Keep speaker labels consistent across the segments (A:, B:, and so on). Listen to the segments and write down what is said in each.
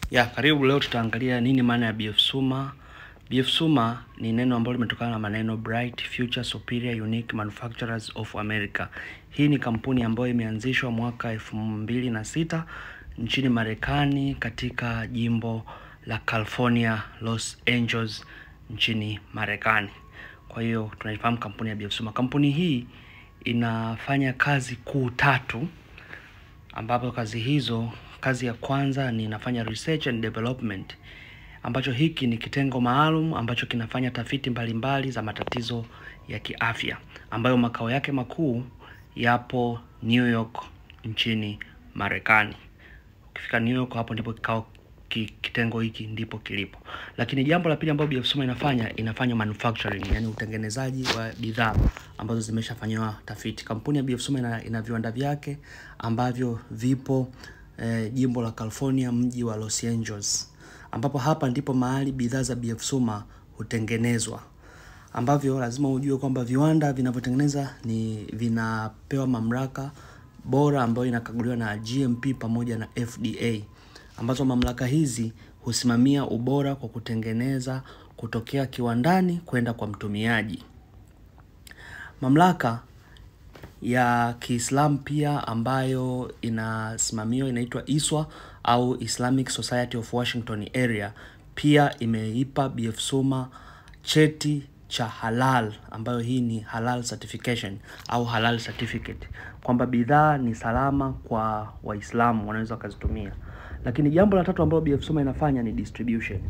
A: Ya, karibu leo tutaangalia nini maana ya BF Suma. BF Suma ni neno ambalo limetokana na maneno Bright Future Superior Unique Manufacturers of America. Hii ni kampuni ambayo imeanzishwa mwaka elfu mbili na sita nchini Marekani katika jimbo la California, Los Angeles nchini Marekani. Kwa hiyo tunaifahamu kampuni ya BF Suma. Kampuni hii inafanya kazi kuu tatu ambapo kazi hizo, kazi ya kwanza ni inafanya research and development, ambacho hiki ni kitengo maalum ambacho kinafanya tafiti mbalimbali mbali za matatizo ya kiafya ambayo makao yake makuu yapo New York nchini Marekani. Ukifika New York, hapo ndipo kikao ki, kitengo hiki ndipo kilipo. Lakini jambo la pili ambalo BF Suma inafanya inafanya manufacturing, yani utengenezaji wa bidhaa ambazo zimeshafanyiwa tafiti. Kampuni ya BF Suma ina, ina viwanda vyake ambavyo vipo eh, jimbo la California, mji wa Los Angeles, ambapo hapa ndipo mahali bidhaa za BF Suma hutengenezwa ambavyo lazima ujue kwamba viwanda vinavyotengeneza ni vinapewa mamlaka bora ambayo inakaguliwa na GMP pamoja na FDA ambazo mamlaka hizi husimamia ubora kwa kutengeneza kutokea kiwandani kwenda kwa mtumiaji. Mamlaka ya Kiislamu pia ambayo inasimamiwa inaitwa ISWA au Islamic Society of Washington Area pia imeipa BF Suma cheti cha halal ambayo hii ni halal certification au halal certificate kwamba bidhaa ni salama kwa Waislamu wanaweza wakazitumia. Lakini jambo la tatu ambalo BF Suma inafanya ni distribution.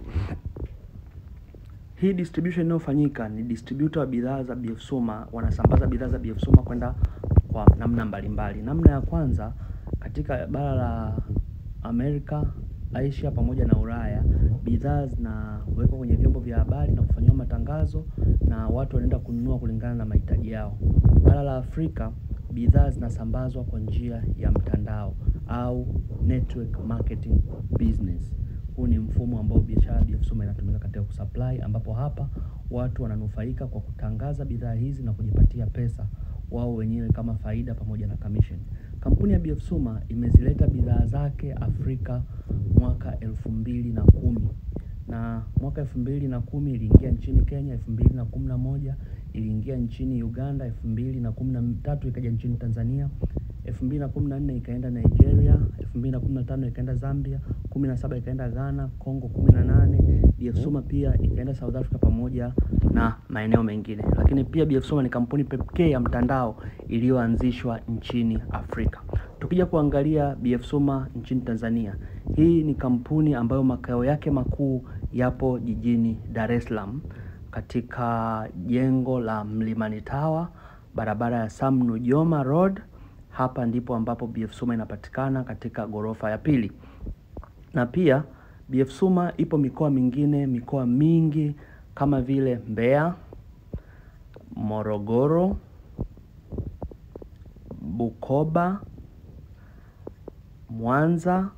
A: Hii distribution inayofanyika ni distributor wa bidhaa za BF Suma wanasambaza bidhaa za BF Suma kwenda kwa namna mbalimbali. Namna ya kwanza katika bara la Amerika, Asia pamoja na Ulaya, bidhaa zinawekwa kwenye vyombo vya habari na kufanyiwa matangazo na watu wanaenda kununua kulingana na mahitaji yao. Bara la Afrika, bidhaa zinasambazwa kwa njia ya mtandao au network marketing business. Huu ni mfumo ambao biashara BF Suma inatumika katika kusupply, ambapo hapa watu wananufaika kwa kutangaza bidhaa hizi na kujipatia pesa wao wenyewe kama faida pamoja na commission. Kampuni ya BF Suma imezileta bidhaa zake Afrika mwaka elfu mbili na kumi na mwaka elfu mbili na kumi iliingia nchini Kenya, elfu mbili na kumi na moja iliingia nchini Uganda, elfu mbili na kumi na tatu ikaja nchini Tanzania, elfu mbili na kumi na nne ikaenda Nigeria, elfu mbili na kumi na tano ikaenda Zambia, kumi na saba ikaenda Ghana, Congo kumi na nane BF Suma pia ikaenda South Africa pamoja na maeneo mengine. Lakini pia BF Suma ni kampuni pekee ya mtandao iliyoanzishwa nchini Afrika. Tukija kuangalia BF Suma nchini Tanzania, hii ni kampuni ambayo makao yake makuu yapo jijini Dar es Salaam katika jengo la Mlimani Tower, barabara ya Sam Nujoma Road. Hapa ndipo ambapo BF Suma inapatikana katika ghorofa ya pili, na pia BF Suma ipo mikoa mingine, mikoa mingi kama vile Mbeya, Morogoro, Bukoba, Mwanza,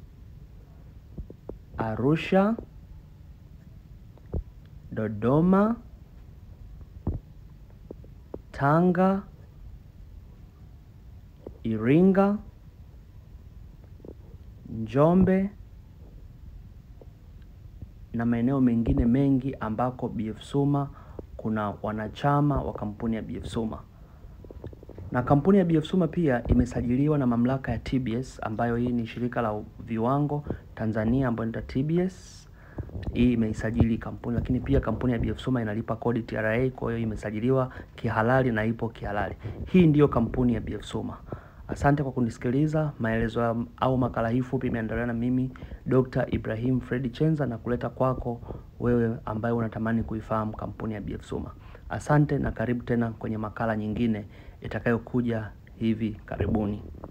A: Arusha, Dodoma, Tanga, Iringa, Njombe na maeneo mengine mengi ambako BF Suma kuna wanachama wa kampuni ya BF Suma. Na kampuni ya BF Suma pia imesajiliwa na mamlaka ya TBS ambayo hii ni shirika la viwango Tanzania ambayo inaitwa TBS. Hii imeisajili kampuni, lakini pia kampuni ya BF Suma inalipa kodi TRA, kwa hiyo imesajiliwa kihalali na ipo kihalali. Hii ndiyo kampuni ya BF Suma. Asante kwa kunisikiliza. Maelezo au makala hii fupi imeandaliwa na mimi Dr. Ibrahim Fredi Chenza na kuleta kwako wewe ambaye unatamani kuifahamu kampuni ya BF Suma. Asante na karibu tena kwenye makala nyingine itakayokuja hivi karibuni.